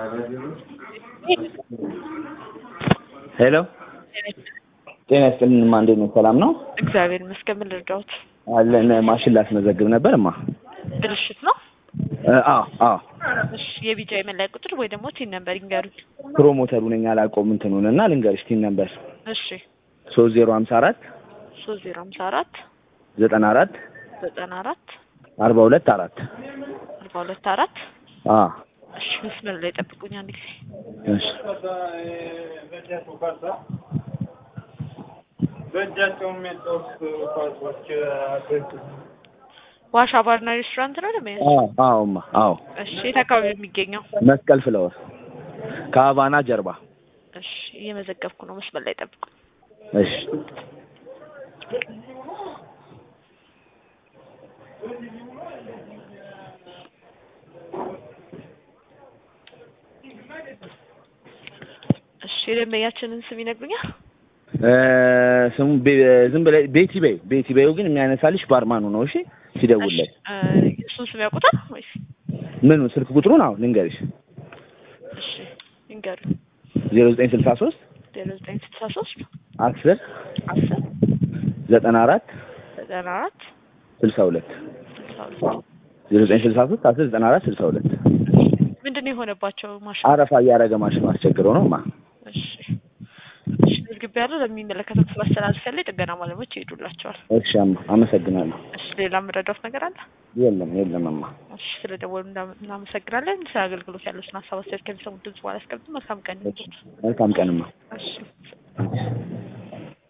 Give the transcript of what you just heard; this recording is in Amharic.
ሄሎ ጤና ይስጥልን እማ እንዴት ነው ሰላም ነው እግዚአብሔር ይመስገን። ምን ልርዳዎት? አለን ማሽን ላስመዘግብ ነበር እማ ብልሽት ነው? እ አዎ አዎ እሺ የቢጫ የመለያ ቁጥር ወይ ደግሞ ቲን ነምበር ይንገሩኝ። ፕሮሞተሩ ነኝ አላውቀውም እንትኑን እና ልንገርሽ ቲን ነበር እሺ ሶስት ዜሮ ሀምሳ አራት ሶስት ዜሮ ሀምሳ አራት ዘጠና አራት ዘጠና አራት አርባ ሁለት አራት አርባ ሁለት አራት አ እሺ መስመር ላይ ጠብቁኝ አንድ ጊዜ እሺ በእጃቸው የሚያጫውት ኳሶች ዋሻ ባርና ሬስቶራንት ነው ደሞ አዎ አዎ እማ አዎ እሺ የት አካባቢ ነው የሚገኘው? መስቀል ፍለወር ከሀቫና ጀርባ እሺ እየመዘገብኩ ነው። መስመር ላይ ጠብቁኝ። እሺ እሺ የደንበኛችንን ስም ይነግሩኛል? እ ስሙ ቤ- ዝም ብለህ ቤቲ በይ ቤቲ በይው ግን የሚያነሳልሽ ባርማኑ ነው እሺ ሲደውልለት እሺ እ እሱን ስም ያውቁታል ወይስ? ምኑ ስልክ ቁጥሩን አዎ ልንገርሽ እሺ ይንገሩኝ። ዜሮ ዘጠኝ ስልሳ ሶስት ዜሮ ዘጠኝ ስልሳ ሶስት አስር አስር ዘጠና አራት ዘጠና አራት ስልሳ ሁለት ስልሳ ሁለት ዜሮ ዘጠኝ ስልሳ ሶስት አስር ዘጠና አራት ስልሳ ሁለት ምንድን ነው የሆነባቸው ማሽን? አረፋ እያደረገ ማሽኑ አስቸግረው ነው ማ እሺ እሺ መዝግቤ ያለው ለሚመለከተው ክፍል አስተላልፌያለሁ። የጥገና ባለሙያዎች ይሄዱላቸዋል። እሺ አማ አመሰግናለሁ እሺ ሌላ የምረዳዎት ነገር አለ? የለም የለም እማ እሺ ስለ ደወሉ እንዳ- እናመሰግናለን። ስለ አገልግሎት ያለውን ሀሳብ አስተያየት ከሚሰሙት ድምጽ በኋላ ያስቀምጡ። መልካም ቀን ይሁንልዎት። መልካም ቀንማ እሺ